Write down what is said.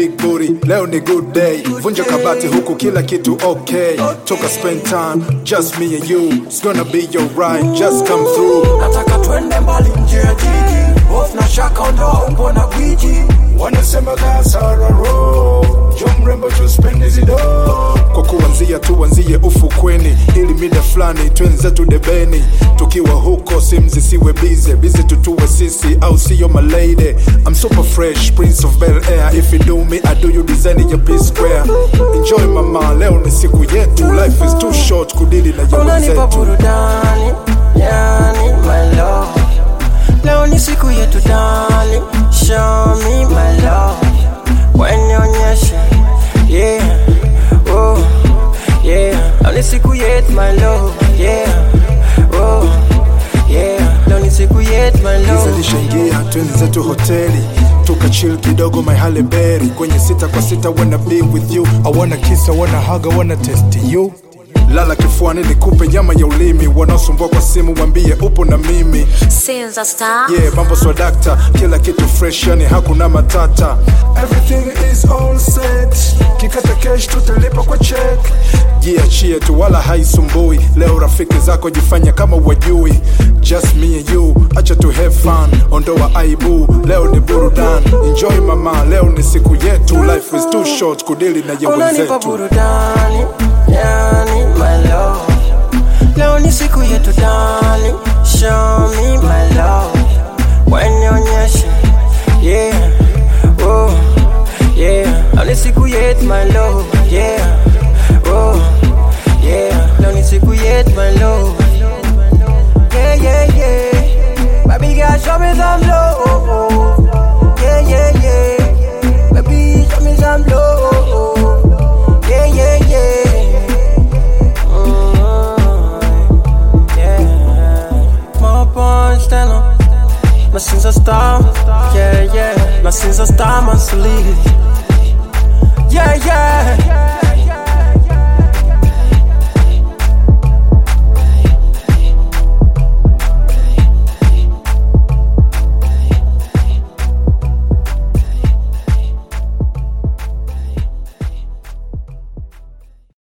big booty leo ni good day vunja kabati huku kila kitu okay toka spend time just me and you it's gonna be your ride just come through nataka twende mbali nje ya jiji hofu na shaka ondoa umbo na gwiji wanasema kasararo jo mrembo tuspendi zido kwa kuanzia tuanzie ufukweni ili mida fulani twenzetu debeni tukiwa huko simu zisiwe bize bize tutuwe sisi au siyo malady I'm super fresh prince of bel air if you do me I do you design ya p square enjoy mama leo ni siku yetu life is too short kudili na ya unanipa wenzetu burudani yani my love leo ni siku yetu dali show me my love wenionyeshe yeah oh yeah leo ni siku yetu my love yeah oh yeah leo ni siku yetu my Giza love lishaingia twenzetu hoteli tukachil kidogo my Halle Berry kwenye sita kwa sita wanna be with you I wanna kiss I wanna hug I wanna test you lala kifuani nikupe nyama ya ulimi wanaosumbua kwa simu wambie upo na mimi Sinza Star. yeah mambo swadakta kila kitu fresh yani hakuna matata everything is all set kikata cash tutalipa kwa check jiachie tu wala haisumbui leo rafiki zako jifanya kama wajui just me and you acha tu have fun ondoa aibu leo ni burudan enjoy mama leo ni siku yetu life is too short kudili na ya unanipa wenzetu burudani yani my love leo ni siku yetu dali show me my love wenionyeshe yeah oh yeah leo ni siku yetu my love yeah oh yeah leo ni siku yetu my love yeah yeah yeah baby girl show me some love yeah yeah yeah baby show me some love yeah, yeah, yeah. Mm, yeah. More punch than a my sins are star. Yeah, yeah. My sins are star, my sleeve. Yeah, yeah.